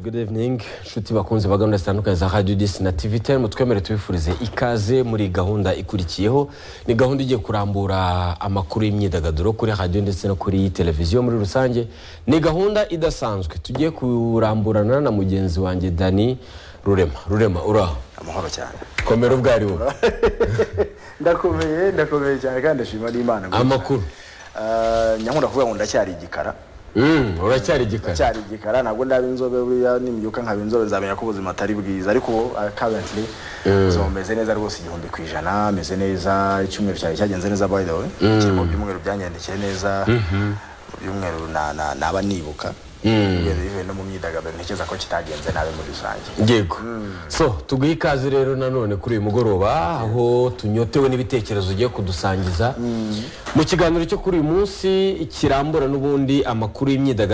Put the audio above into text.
good evening inshuti bakunze bagahunda zitandukanye za radiyo disi na tivi temu twemere tubifurize ikaze muri gahunda ikurikiyeho ni gahunda igiye kurambura amakuru y'imyidagaduro kuri radiyo ndetse no kuri televiziyo muri rusange ni gahunda idasanzwe tugiye kuramburana na mugenzi wanjye dani rurema rurema uraho amahoro cyane komera ubwo ari wowe ndakomeye ndakomeye cyane kandi ndashima n'imana amakuru Ah, nyankunda kuvuga ngo ndacyari igikara Mm, uracyari igikara ndacyari igikara ntabwo ndaba inzobe buriya nimbyuka nkaba inzobe nzamenya ko ubuzima atari bwiza ariko ubu currently meze neza rwose igihumbi ku ijana meze neza icyumweru cyane cyagenze neza by the way kiri mu byumweru byangendekeye neza mu byumweru na- na- naba nibuka Even- even no mu myidagaduro ntekereza ko kitagenze nabi muri rusange yego so tuguhe ikaze rero nanone kuri uyu mugoroba aho tunyotewe n'ibitekerezo ugiye kudusangiza mu kiganiro cyo kuri uyu munsi kirambura n'ubundi amakuru y'imyidagaduro